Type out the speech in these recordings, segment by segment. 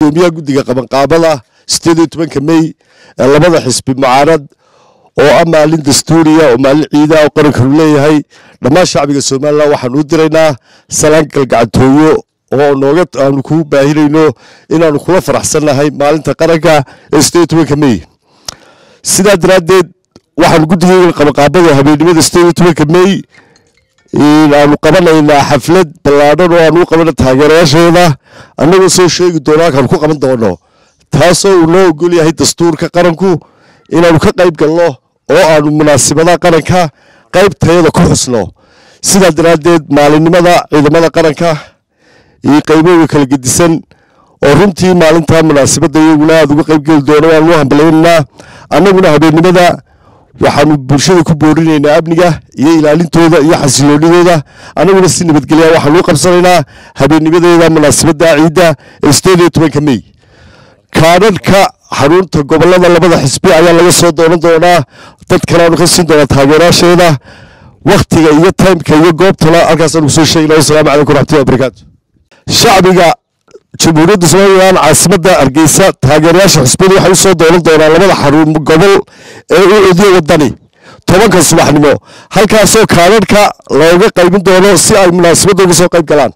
guddoomiyaha guddiga qabanqaabada sideed iyo tobanka mey ee labada xisbi mucaarad oo ah maalin dastuuriya oo maalin ciida oo qarankanu leeyahay dhammaan shacbiga somalilan waxaanu u diraynaa salaan galgacantooyo oo nooga aanu ku baahinayno inaanu kula faraxsannahay maalinta qaranka ee sideed iyo tobanka mey sidaa daraaddeed waxaanu guddigeyga qabanqaabada habeennimada sideed iyo tobanka mey aanu qabanaynaa xaflad ballaadhan oo aanu u qabana taageerayaasheeda annagoo soo sheegi doono halkaanu ku qaban doono taasoo uu noo ogol yahay dastuurka qaranku inaanu ka qayb galno oo aanu munaasibadaha qaranka qaybtayada ku xusno sidaa daraaddeed maalinimada ciidamada qaranka iyo qaybooyinka kala gedisan oo runtii maalintaa munaasibadda iyaguna aada uga qayb geli doono waanu u hambaleynaynaa annaguna habeennimada waxaanu bulshada ku boorinaynaa amniga iyo ilaalintooda iyo xasiloonidooda annaguna si nabadgelya waxaanu u qabsanaynaa habeennimadeeda munaasibadda ciidda ee sideed iyo tobanka mey kaadhadhka xarunta gobolada labada xisbi ayaa laga soo doonan doonaa dad kaleanu ka siin doonaa taageerayaasheeda wakhtiga iyo taymka iyo goobtana halkaasaanu kusoo sheegna wasalaamu calaykum raxmatullahi wabarakaatu shacbiga jamhuuriyadda somalilan caasimadda hargeysa taageerayaasha xisbiyadu waxay usoo doonan doonaan labada xarun gobol ee u codiyo wadani tobanka subaxnimo halkaasoo kaadhadhka looga qaybin doono si ay munaasabadda uga soo qayb galaan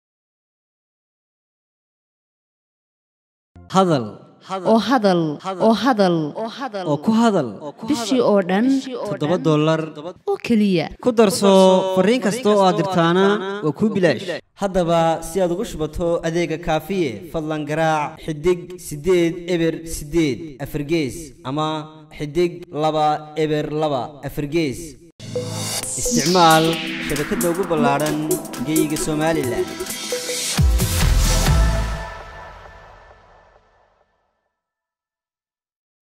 hadal oo hadal oo hadal oo ku hadal bishii oo dhan toddoba dollar oo keliya ku darso fariin kasta oo aad dirtaana waa kuu bilaash haddaba si aad ugu shubato adeega kaafiye fadlan garaac xidig siddeed eber siddeed afargees ama xidig laba eber laba afargees isticmaal shabakadda ugu ballaadhan geyga somalilan